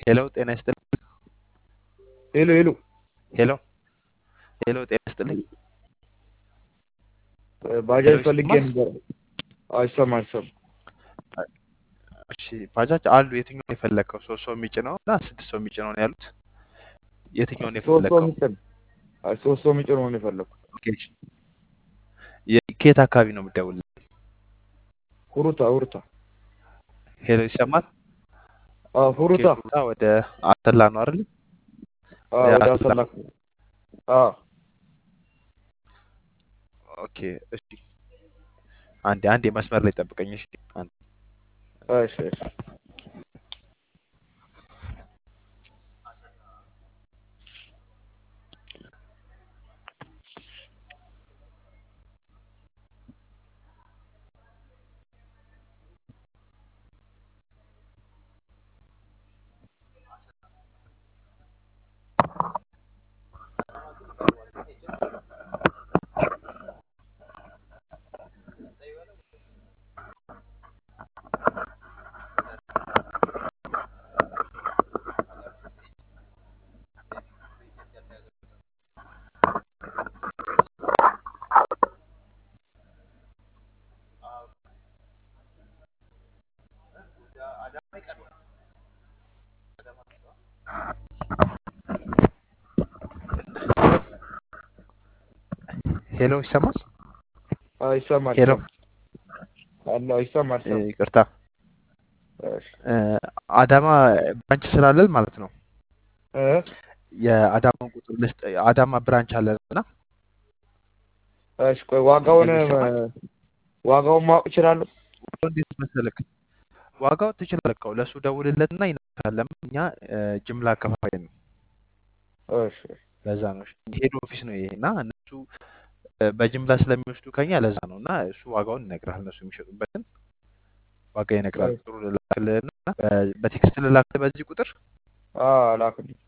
ሄሎ ጤና ይስጥልኝ። ሄሎ ሄሎ ሄሎ ሄሎ ጤና ይስጥልኝ። ባጃጅ ሄሎ ፈልጌ ይሰማል? ነበር። አይሰማ አይሰማ እሺ ባጃጅ አሉ። የትኛውን የፈለግከው? ሶስት ሰው የሚጭነው እና ስድስት ሰው የሚጭነው ነው ያሉት። የትኛውን ሶስት ሰው የፈለግከው? የሚጭን አይ ሶስት ሰው የሚጭን ነው የፈለኩት። ኦኬ። የ- ከየት አካባቢ ነው የምትደውልልኝ? ሁሩታ ሁሩታ ሄሎ ይሰማል? አዎ ኦኬ ሁሩታ ሩታ ወደ አሰላ ነው አይደል? አዎ ወደ አሰላ አዎ ኦኬ እሺ። አንዴ አንዴ መስመር ላይ ጠብቀኝ። እሺ አንዴ እሺ እሺ ሄሎ ይሰማል? አዎ ይሰማል ሄሎ ይሰማል አሎ ይሰማል እ፣ ይሰማል ይቅርታ እሺ እ፣ አዳማ ብራንች ስላለን ማለት ነው እ የአዳማን ቁጥር ልስጥ። አዳማ ብራንች አለን እና እሺ ቆይ ዋጋውን ሄሎ ይሰማል? ዋጋውን ማወቅ እችላለሁ? ዋጋው እንዴት መሰለክ? ዋጋው ትችላለህ። እኮ ለእሱ ደውልለትና ይነግርሃል። ለምን እኛ እ፣ ጅምላ አከፋፋይ ነው። እሺ ለዛ ነው ሄድ ኦፊስ ነው ይሄ እና እነሱ እ፣ በጅምላ ስለሚወስዱ ከኛ ለዛ ነው እና እሱ ዋጋውን ይነግራል። እነሱ የሚሸጡበትን ዋጋ ይነግራል። እሺ ጥሩ ልላክልህና በ- በቴክስት ልላክልህ በዚህ ቁጥር አዎ ላክልኝ